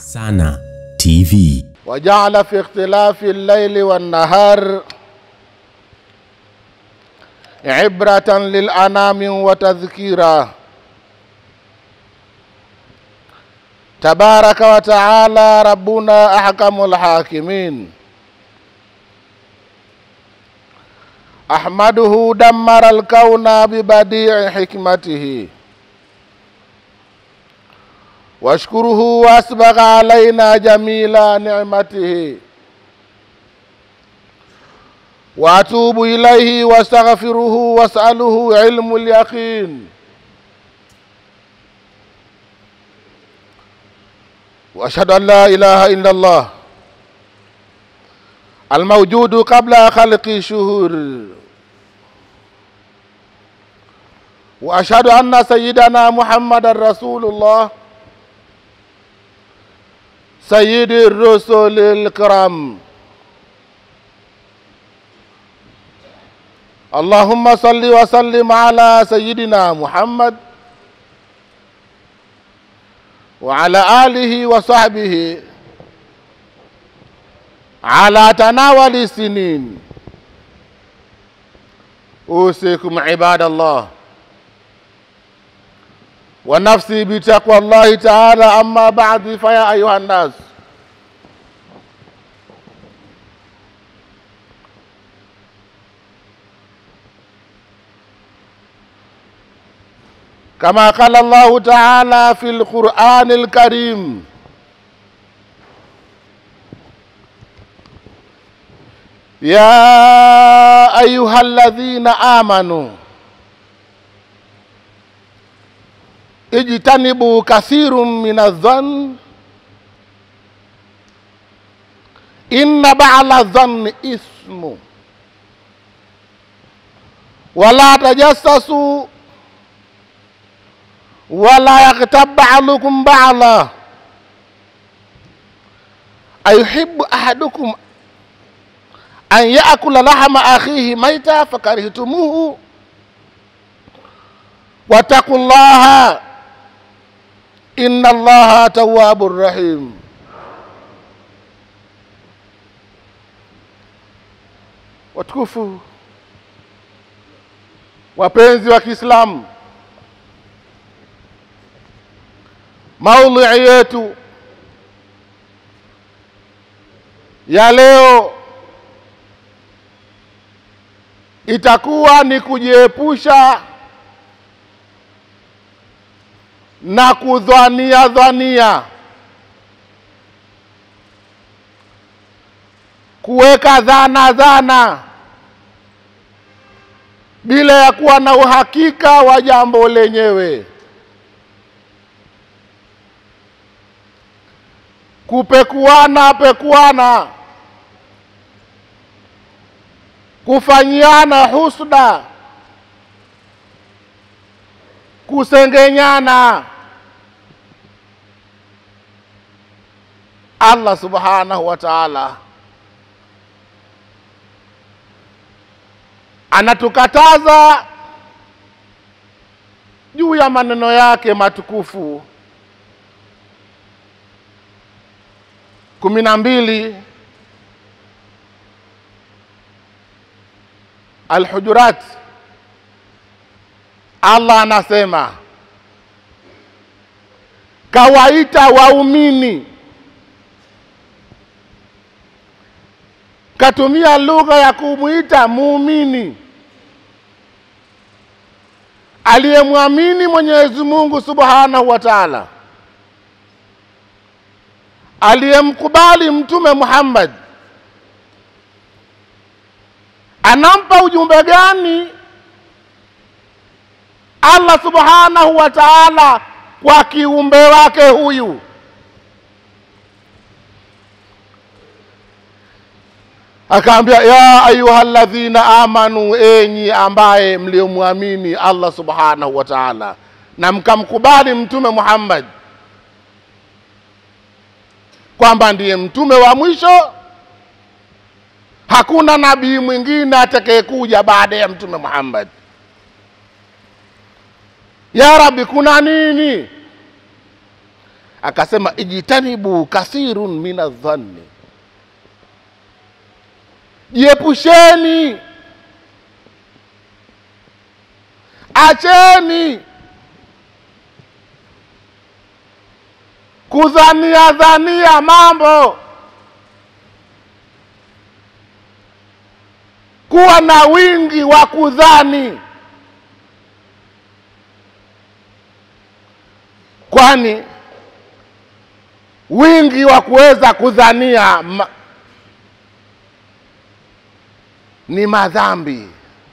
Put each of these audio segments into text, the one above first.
Sana TV. وجعل في اختلاف الليل والنهار عبرة للأنام وتذكيرا تبارك وتعالى ربنا أحكم الحاكمين أحمده دمر الكون ببديع حكمته واشكره واسبغ علينا جميل نعمته واتوب اليه واستغفره واساله علم اليقين واشهد ان لا اله الا الله الموجود قبل خلق شهور واشهد ان سيدنا محمد رسول الله سيد الرسل الكرام اللهم صل وسلم على سيدنا محمد وعلى آله وصحبه على تناول السنين أوصيكم عباد الله ونفسي بتقوى الله تعالى أما بعد فيا أيها الناس كما قال الله تعالى في القرآن الكريم يا أيها الذين آمنوا اجتنبوا كثير من الظن إن بعض الظن إثم ولا تجسسوا ولا يغتب بعضكم بعضا أيحب أحدكم أن يأكل لحم أخيه ميتا فكرهتموه واتقوا الله inna allaha tawwabur rahim. Watukufu wapenzi wa Kiislamu, maudhui yetu ya leo itakuwa ni kujiepusha na kudhania dhania, kuweka dhana dhana bila ya kuwa na uhakika wa jambo lenyewe, kupekuana pekuana, kufanyiana husda, kusengenyana. Allah subhanahu wa ta'ala anatukataza juu ya maneno yake matukufu kumi na mbili Alhujurat, Allah anasema kawaita waumini katumia lugha ya kumwita muumini aliyemwamini Mwenyezi Mungu Subhanahu wa Ta'ala, aliyemkubali Mtume Muhammad. Anampa ujumbe gani Allah Subhanahu wa Ta'ala kwa kiumbe wake huyu? akaambia ya ayuha alladhina amanu, enyi ambaye mliomwamini Allah subhanahu wa ta'ala na mkamkubali mtume Muhammad kwamba ndiye mtume wa mwisho, hakuna nabii mwingine atakayekuja baada ya mtume Muhammad. Ya Rabbi, kuna nini? akasema ijtanibu kathirun min adhanni, jiepusheni, acheni kudhania dhania mambo, kuwa na wingi wa kudhani, kwani wingi wa kuweza kudhania ma, ni madhambi.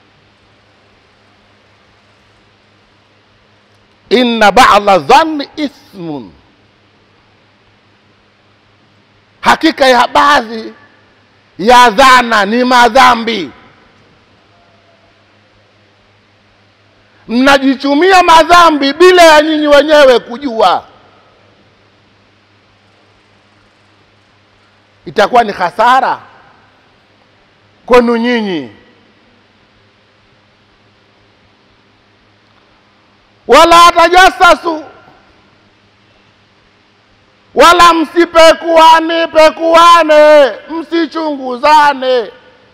Inna ba'da dhanni ithmun, hakika ya baadhi ya dhana ni madhambi. Mnajichumia madhambi bila ya nyinyi wenyewe kujua. itakuwa ni hasara kwenu nyinyi. Wala tajasasu, wala msipekuane pekuane, msichunguzane.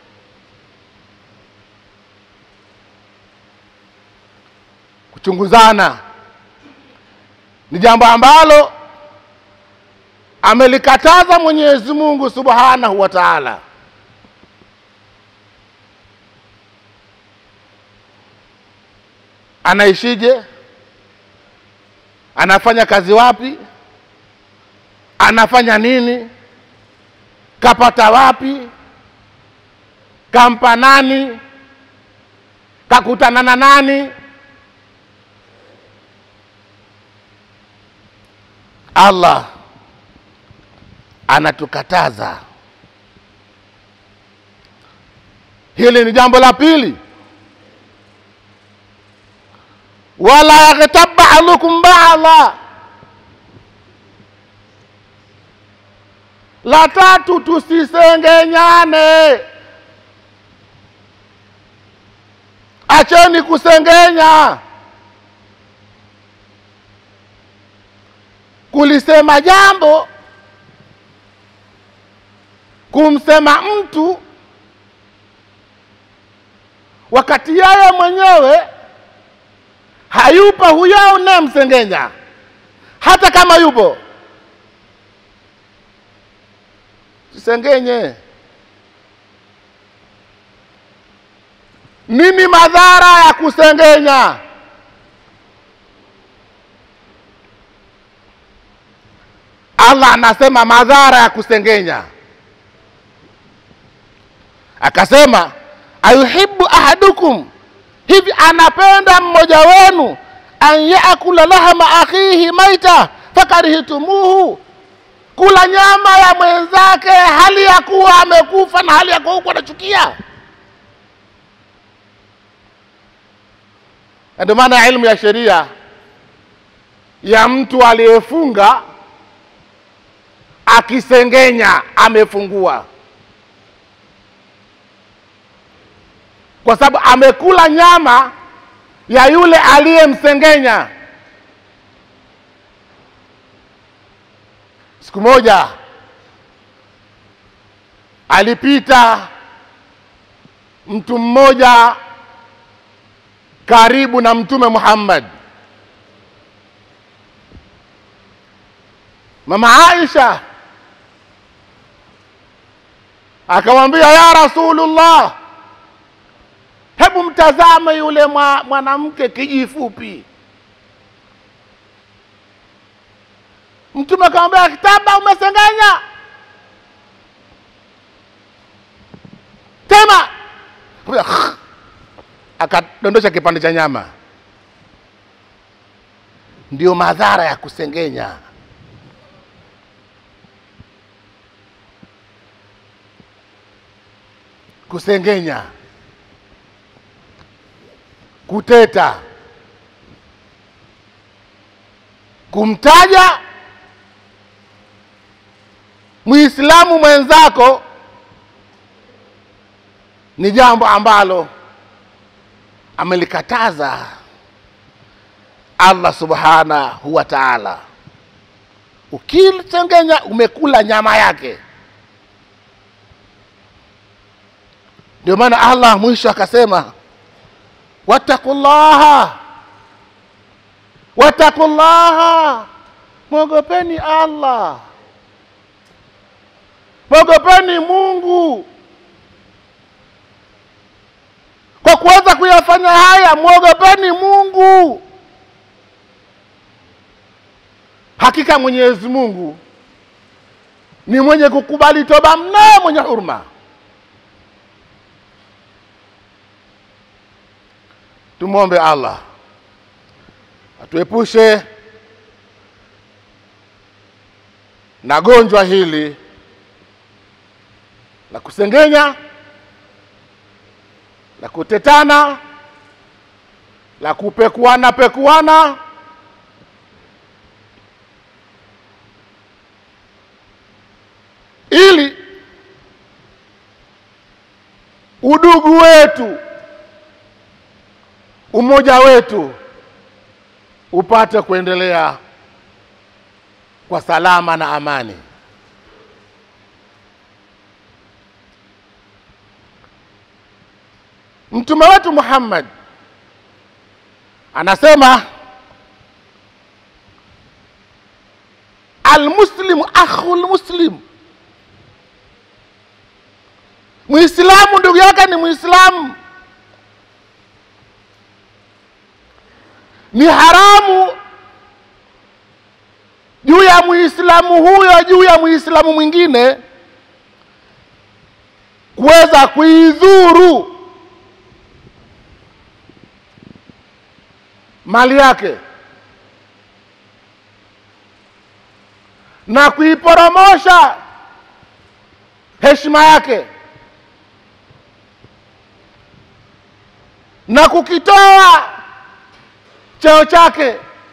Kuchunguzana ni jambo ambalo amelikataza Mwenyezi Mungu Subhanahu wa Ta'ala. Anaishije? Anafanya kazi wapi? Anafanya nini? Kapata wapi? Kampa nani? Kakutana na nani? Allah anatukataza hili. Ni jambo la pili. Wala yaghtab ba'dukum ba'dha. La tatu, tusisengenyane. Acheni kusengenya, kulisema jambo kumsema mtu wakati yeye mwenyewe hayupo huyo unayemsengenya, hata kama yupo, sisengenye. Nini madhara ya kusengenya? Allah anasema madhara ya kusengenya akasema ayuhibbu ahadukum, hivi anapenda mmoja wenu an yaakula lahama akhihi maita fakarihtumuhu, kula nyama ya mwenzake hali ya kuwa amekufa na hali ya kuwa huku anachukia. Ndio maana ilmu ya sheria ya mtu aliyefunga akisengenya amefungua kwa sababu amekula nyama ya yule aliyemsengenya. Siku moja alipita mtu mmoja karibu na Mtume Muhammad, Mama Aisha akamwambia, ya Rasulullah, hebu mtazame yule mwa, mwanamke kijifupi. Mtume akamwambia, kitaba umesengenya, tema. Akadondosha kipande cha nyama. Ndio madhara ya kusengenya. Kusengenya kuteta, kumtaja Muislamu mwenzako ni jambo ambalo amelikataza Allah subhanahu wa ta'ala. ukisengenya umekula nyama yake ndio maana allah mwisho akasema wattaqullaha wattaqullaha mwogopeni allah mwogopeni mungu kwa kuweza kuyafanya haya mwogopeni mungu hakika mwenyezi mungu ni mwenye kukubali toba mno mwenye huruma tumwombe allah atuepushe na gonjwa hili la kusengenya la kutetana la kupekuana pekuana ili udugu wetu umoja wetu upate kuendelea kwa salama na amani mtume wetu muhammad anasema almuslimu akhu lmuslim muislamu ndugu yake ni muislamu ni haramu juu ya muislamu huyo juu ya muislamu mwingine kuweza kuidhuru mali yake na kuiporomosha heshima yake na kukitoa cheo chake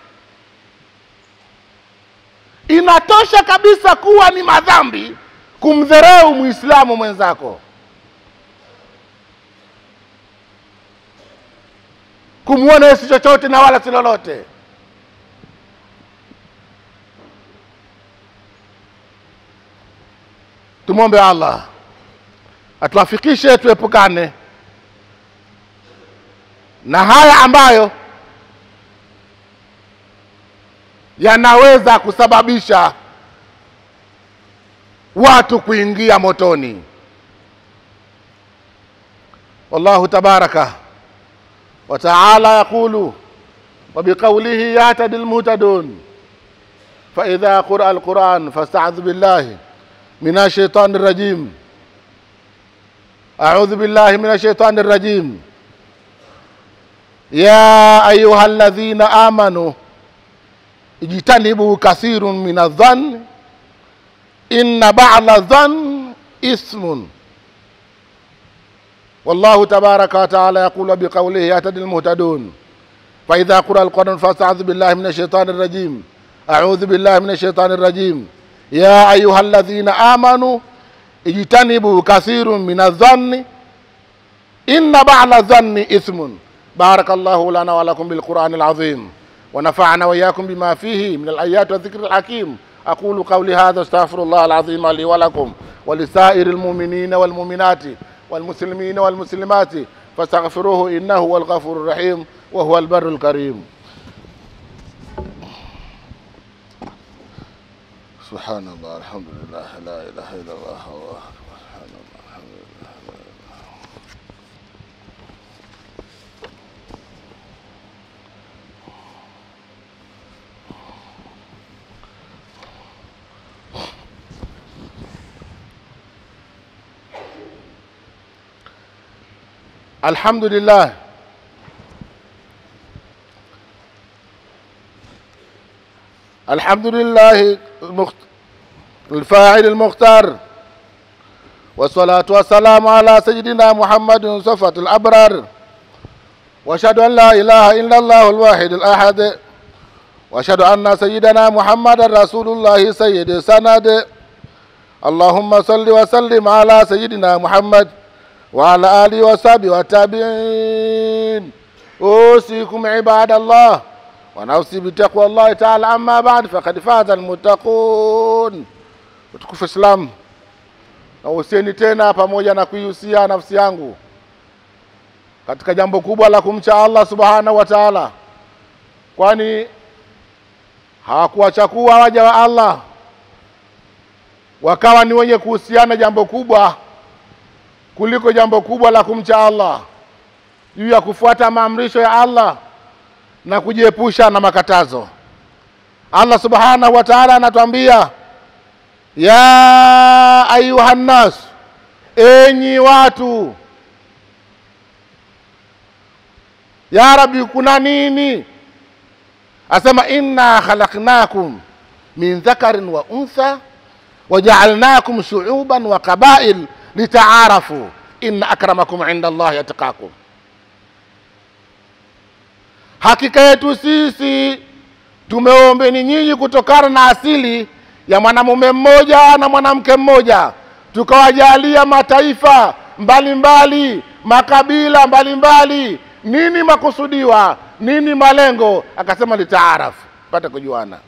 inatosha kabisa kuwa ni madhambi kumdhereu muislamu mwenzako kumwona si chochote na wala si lolote tumwombe allah atuafikishe tuepukane na haya ambayo yanaweza kusababisha watu kuingia motoni wallahu tabaraka وتعالى يقول وبقوله يهتدي المهتدون فإذا قرأ القرآن فاستعذ بالله من الشيطان الرجيم أعوذ بالله من الشيطان الرجيم يا أيها الذين آمنوا اجتنبوا كثير من الظن إن بعض الظن إثم والله تبارك وتعالى يقول بقوله يهتدي المهتدون فإذا قرأ القرآن فاستعذ بالله من الشيطان الرجيم أعوذ بالله من الشيطان الرجيم يا أيها الذين آمنوا اجتنبوا كثير من الظن إن بعض الظن إثم بارك الله لنا ولكم بالقرآن العظيم ونفعنا وإياكم بما فيه من الآيات والذكر الحكيم أقول قولي هذا استغفر الله العظيم لي ولكم ولسائر المؤمنين والمؤمنات والمسلمين والمسلمات فاستغفروه إنه هو الغفور الرحيم وهو البر الكريم سبحان الله الحمد لله لا إله إلا الله الله أكبر سبحان الله الحمد لله الحمد لله الحمد لله المخت... الفاعل المختار والصلاة والسلام على سيدنا محمد صفة الأبرار وأشهد أن لا إله إلا الله الواحد الأحد وأشهد أن سيدنا محمد رسول الله سيد سند اللهم صل وسلم على سيدنا محمد وعلى آله وصحبه والتابعين أوصيكم عباد الله wanausi bitaqwa llahi taala amma ba'd faqad faza almuttaqun utukufu Islam nahusieni tena pamoja na kuihusia nafsi yangu katika jambo kubwa la kumcha Allah subhanahu wa taala, kwani hawakuwachakua waja wa Allah wakawa ni wenye kuhusiana jambo kubwa kuliko jambo kubwa la kumcha Allah juu ya kufuata maamrisho ya Allah na kujiepusha na makatazo. Allah subhanahu wa ta'ala anatuambia ya ayuhan nas, enyi watu. Ya Rabbi, kuna nini? Asema inna khalaqnakum min dhakarin wa untha wajaalnakum shuuban wa qabail litaarafu inna akramakum inda Allahi atqakum, hakika yetu sisi tumeombeni nyinyi kutokana na asili ya mwanamume mmoja na mwanamke mmoja, tukawajalia mataifa mbalimbali mbali, makabila mbalimbali mbali. Nini makusudiwa? Nini malengo? Akasema litaarafu, pate kujuana.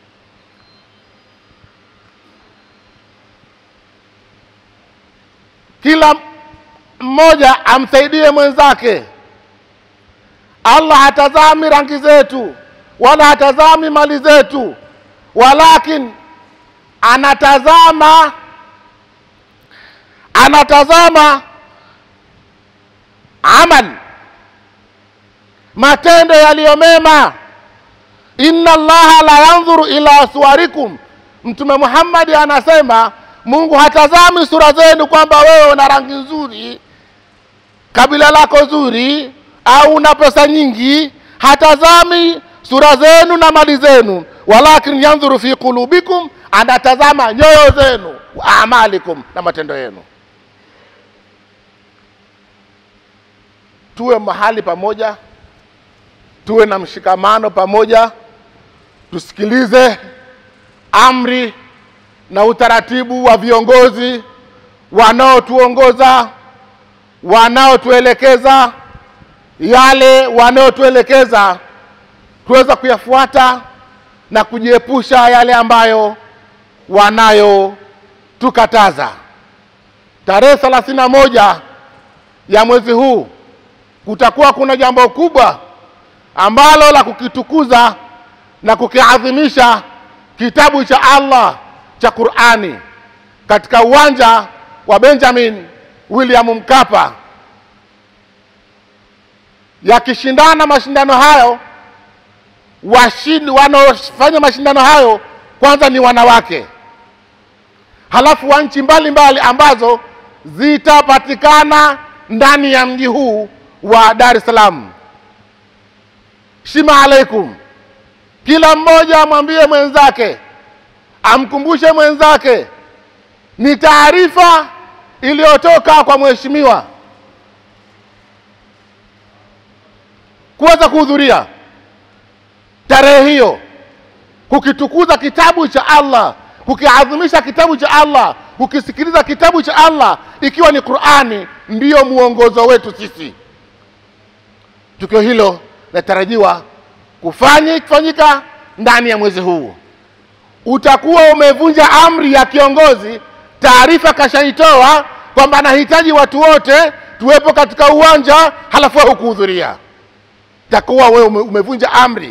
Kila mmoja amsaidie mwenzake. Allah hatazami rangi zetu wala hatazami mali zetu, walakin anatazama anatazama amal, matendo yaliyo mema. Inna Allaha la yanzuru ila suwarikum, Mtume Muhammadi anasema Mungu hatazami sura zenu kwamba wewe una rangi nzuri, kabila lako zuri, au una pesa nyingi. Hatazami sura zenu na mali zenu, walakin yanzuru fi qulubikum, anatazama nyoyo zenu, wa amalikum, na matendo yenu. Tuwe mahali pamoja, tuwe na mshikamano pamoja, tusikilize amri na utaratibu wa viongozi wanaotuongoza, wanaotuelekeza, yale wanaotuelekeza tuweza kuyafuata na kujiepusha yale ambayo wanayotukataza. Tarehe thelathini na moja ya mwezi huu kutakuwa kuna jambo kubwa ambalo la kukitukuza na kukiadhimisha kitabu cha Allah cha Qur'ani katika uwanja wa Benjamin William Mkapa, yakishindana mashindano hayo. Washindi wanaofanya mashindano hayo kwanza ni wanawake, halafu wa nchi mbalimbali ambazo zitapatikana ndani ya mji huu wa Dar es Salaam. Shima alaikum, kila mmoja amwambie mwenzake amkumbushe mwenzake, ni taarifa iliyotoka kwa mheshimiwa kuweza kuhudhuria tarehe hiyo, kukitukuza kitabu cha Allah, kukiadhimisha kitabu cha Allah, kukisikiliza kitabu cha Allah, ikiwa ni Qur'ani ndiyo mwongozo wetu sisi. Tukio hilo linatarajiwa kufanya kufanyika ndani ya mwezi huu utakuwa umevunja amri ya kiongozi. Taarifa kashaitoa kwamba anahitaji watu wote tuwepo katika uwanja, halafu wewe hukuhudhuria, takuwa wewe umevunja amri,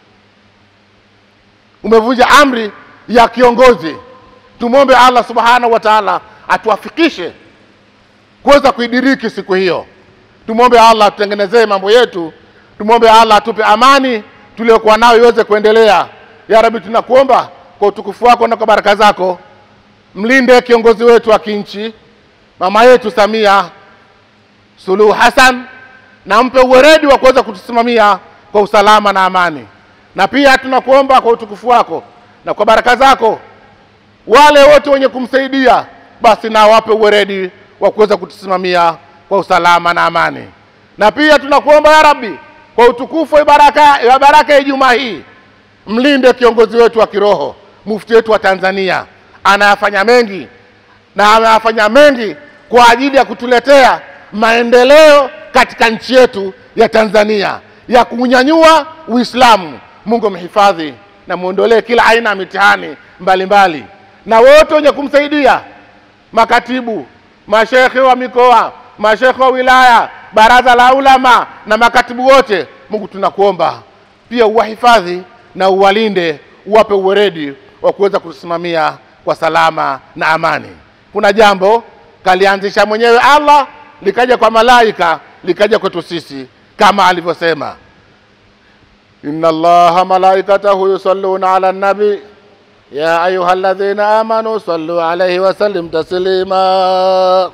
umevunja amri ya kiongozi. Tumwombe Allah subhanahu wa taala atuafikishe kuweza kuidiriki siku hiyo. Tumwombe Allah atutengenezee mambo yetu, tumwombe Allah atupe amani tuliyokuwa nayo iweze kuendelea. Ya Rabbi, tunakuomba kwa utukufu wako na kwa baraka zako, mlinde kiongozi wetu wa kinchi mama yetu Samia Suluhu Hassan, na mpe uweredi wa kuweza kutusimamia kwa usalama na amani. Na pia tunakuomba kwa utukufu wako na kwa baraka zako, wale wote wenye kumsaidia basi na wape uweredi wa kuweza kutusimamia kwa usalama na amani. Na pia tunakuomba ya Rabbi, kwa utukufu wa baraka ya baraka ya Ijumaa hii, mlinde kiongozi wetu wa kiroho mufti wetu wa Tanzania anayafanya mengi na anayafanya mengi kwa ajili ya kutuletea maendeleo katika nchi yetu ya Tanzania ya kunyanyua Uislamu, Mungu amhifadhi na muondolee kila aina ya mitihani mbalimbali, na wote wenye kumsaidia, makatibu, mashekhe wa mikoa, mashekhe wa wilaya, baraza la ulama na makatibu wote, Mungu tunakuomba pia uwahifadhi na uwalinde, uwape uweredi wa kuweza kusimamia kwa salama na amani. Kuna jambo kalianzisha mwenyewe Allah, likaja kwa malaika, likaja kwetu sisi kama alivyosema, inna allaha malaikatahu yusalluna ala nabi ya ayuha alladhina amanu sallu alayhi wa sallim taslima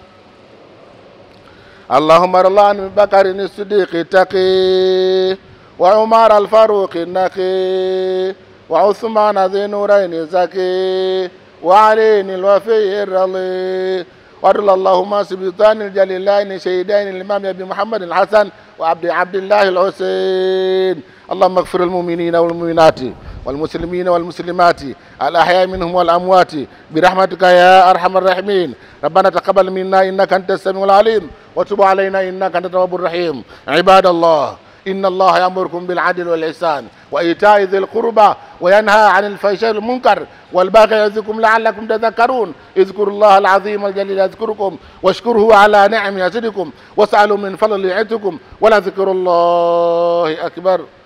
اللهم ارض عن بكر الصديق التقي وعمر الفاروق النقي وعثمان ذي نورين الزكي وعلي الوفي الرضي وارض اللهم سبطان الجليلين شهيدين الامام ابي محمد الحسن وعبد عبد الله الحسين اللهم اغفر المؤمنين والمؤمنات والمسلمين والمسلمات الأحياء منهم والأموات برحمتك يا أرحم الراحمين ربنا تقبل منا إنك أنت السميع العليم وتب علينا إنك أنت التواب الرحيم عباد الله إن الله يأمركم بالعدل والإحسان وإيتاء ذي القربى وينهى عن الفحشاء والمنكر والباغي يعظكم لعلكم تذكرون اذكروا الله العظيم الجليل يذكركم واشكره على نعم يزدكم واسألوا من فضل يعدكم ولذكر الله أكبر